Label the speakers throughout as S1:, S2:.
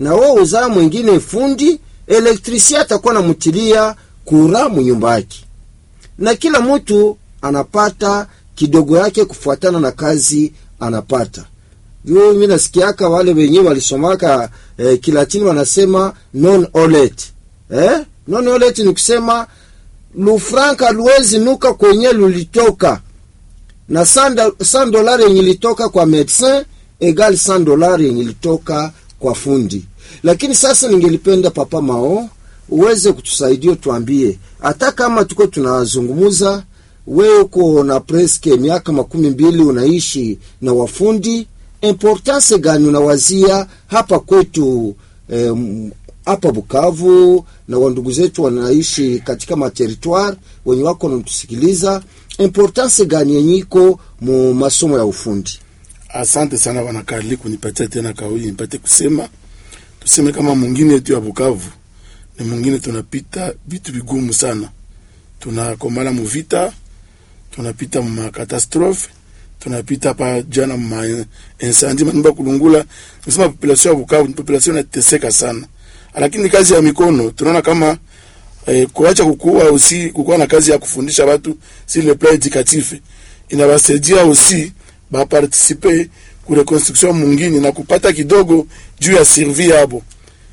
S1: na wewe uzaa mwingine fundi elektrisia atakuwa namutilia kura munyumba yake, na kila mtu anapata kidogo yake kufuatana na kazi anapata. Juu mi nasikiaka wale wenyewe walisomaka eh, Kilatini wanasema non olet eh? non olet ni kusema lufranka luwezi nuka kwenye lulitoka na 100 dolari yenye ilitoka kwa medecin egal 100 dolari yenye ilitoka kwa fundi. Lakini sasa ningelipenda Papa Mao uweze kutusaidia, tuambie hata kama tuko tunazungumuza, wewe uko na preske miaka makumi mbili unaishi na wafundi, importance gani unawazia hapa kwetu em, hapa Bukavu na wandugu zetu wanaishi katika materitoire wenye wako natusikiliza, importance gani yenye iko mu masomo ya ufundi?
S2: Asante sana bwana Karli kunipatia tena kauli nipate kusema. Tuseme kama mwingine yetu ya Bukavu ni mwingine, tunapita vitu vigumu sana, tunakomala muvita, tunapita mumakatastrofe, tunapita pa jana muma insandi manyumba kulungula. Tusema population ya Bukavu ni population inateseka sana, lakini kazi ya mikono tunaona kama eh, kuacha kukua usi kukuwa na kazi ya kufundisha watu si le plan educatif inawasaidia usi bapartisipe ku reconstruction mungini na kupata kidogo juu ya survie yabo.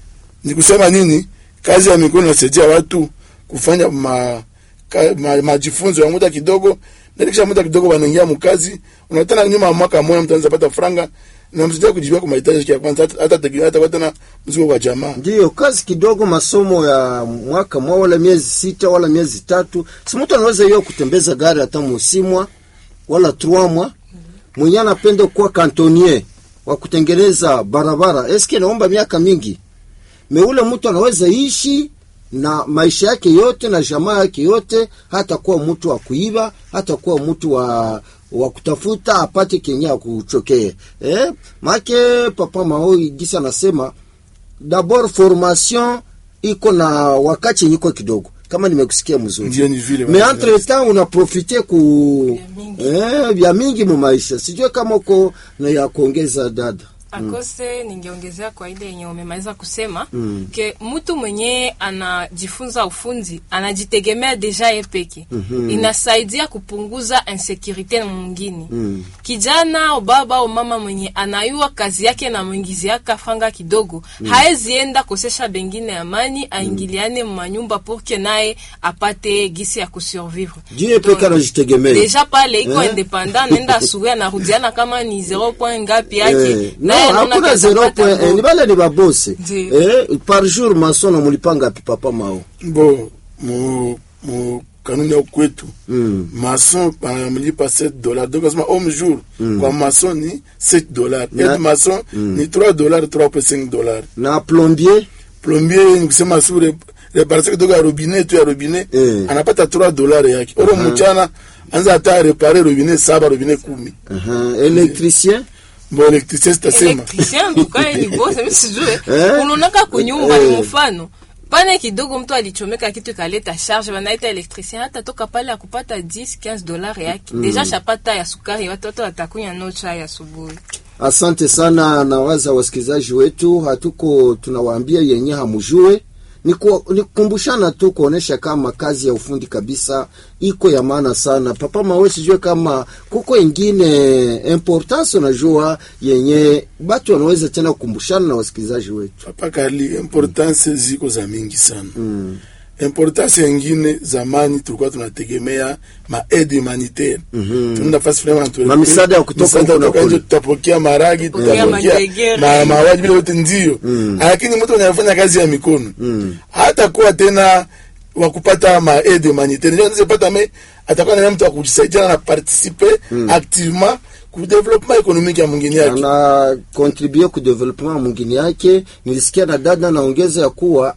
S2: Ni kusema nini? Kazi ya mikono inasaidia watu kufanya ma, ka, ma, majifunzo ya muda kidogo, na kisha muda kidogo wanaingia mkazi, unatana nyuma ya mwaka mmoja mtu anaweza pata franga na msaidia kujibia kwa mahitaji yake ya kwanza, hata hata tegemea hata hata na mzigo kwa jamaa.
S1: Ndiyo kazi kidogo, masomo ya mwaka mwa wala miezi sita wala miezi tatu. Si mtu anaweza hiyo kutembeza gari hata musimwa wala trois mois. Mwenye anapenda kuwa kantonier wa kutengeneza barabara, eske naomba miaka mingi. Meule mtu anaweza ishi na maisha yake yote na jamaa yake yote, hata kuwa mtu wa kuiba, hata kuwa mtu wa wa kutafuta apate kenya kuchokea eh, make papa Maoi gisi anasema d'abord formation iko na wakati yenye iko kidogo, kama nimekusikia mzuri
S2: Ndio ni vile
S1: me
S2: bwana.
S1: entre temps unaprofite ku
S3: Vya mingi.
S1: eh, vya mingi mu maisha. Sijue kama uko na ya kuongeza dada.
S3: akose ningeongezea kwa ile yenye umemaliza kusema ke mtu mwenye anajifunza ufundi anajitegemea deja ye peke inasaidia kupunguza insekurite mwingine kijana au baba au mama mwenye anayua kazi yake na mwingiziaka fanga kidogo haezi enda kosesha bengine amani aingiliane mumanyumba porke naye apate gisi ya kusurvivre
S1: Jie peke anajitegemea.
S3: deja pale iko
S1: Eh?
S3: independant nenda asubuhi anarudiana kama ni 0 point ngapi yake
S1: Eh, no,
S3: naye anaona
S1: hakuna
S3: kazi
S1: zero
S3: apata
S1: point, eh,
S3: ngo.
S1: ni bale ni babose
S3: Ndiyo.
S1: eh, par jour masono mulipanga pi papa mao
S2: Bo mu mu kanuni ya kwetu
S1: Mm.
S2: mason banamlipa 7 dollars donc asema homme jour kwa mason ni 7 dollars
S1: Na-
S2: aide mason ni 3 dollars 3.5 dollars
S1: na plombier
S2: plombier ni kusema su re- reparase kidogo ya robinet tu ya robinet
S1: Eh.
S2: anapata 3 dollars yake oro mchana anza hata repare robinet saba robinet kumi
S1: uh électricien
S2: bo electricien sitasema
S3: Electricien tukae ni boss mimi sijue
S1: Eh?
S3: unaonaka kunyumba
S1: Eh.
S3: ni mfano pane kidogo mtu alichomeka kitu ikaleta charge banaita electricien hata toka pale akupata 10 15 dollars yake deja shapata ya sukari watoto watakunya no chai asubuhi
S1: Asante sana na waza wasikilizaji wetu, hatuko tunawaambia yenye hamujue ni ku- ni kukumbushana tu kuonesha kama kazi ya ufundi kabisa iko ya maana sana. Papa Mawe, sijue kama kuko ingine importance unajua yenye batu wanaweza tena kukumbushana na wasikilizaji wetu.
S2: papa kali importance ziko za mingi sana importance yengine zamani tulikuwa tunategemea maaide humanitaire tunaenda fasi fulani wanatu-
S1: Ma misaada ya kutoka
S2: misaada
S1: huko na
S2: kutoka
S1: kule.
S2: nje, tutapokea maragi
S3: Tutapokea
S2: tutapokea
S3: manjegere.
S2: ma- mawaji vile yote ndio lakini mtu mwenye anafanya kazi ya mikono hata kuwa tena wa kupata maaide humanitaire ndio anaweza pata me atakuwa na mtu wa kujisaidia na participer activement ku development économique ya mwingine yake
S1: ana contribue ku development mwingine yake. Nilisikia na dada naongeza ya kuwa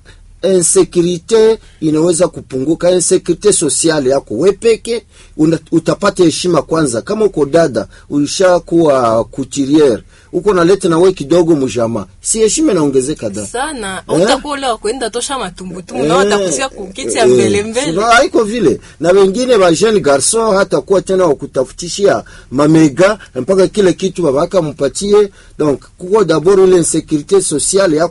S1: insekurite inaweza kupunguka, insekurite sosiale yako we peke una- utapata heshima kwanza. Kama uko dada ulishakuwa couturiere, uko naleta na we kidogo mujama, si heshima inaongezeka da
S3: sana
S1: Eh?
S3: utakuwa ule wa kuenda tosha matumbutumbu na
S1: Eh,
S3: watakusia kukiti ya
S1: eh,
S3: mbele mbele
S1: sino haiko vile na wengine ba jeune garçon hata kuwa tena wakutafutishia mamega mpaka kile kitu babaka mpatie donc kuko dabord ile insécurité sociale ya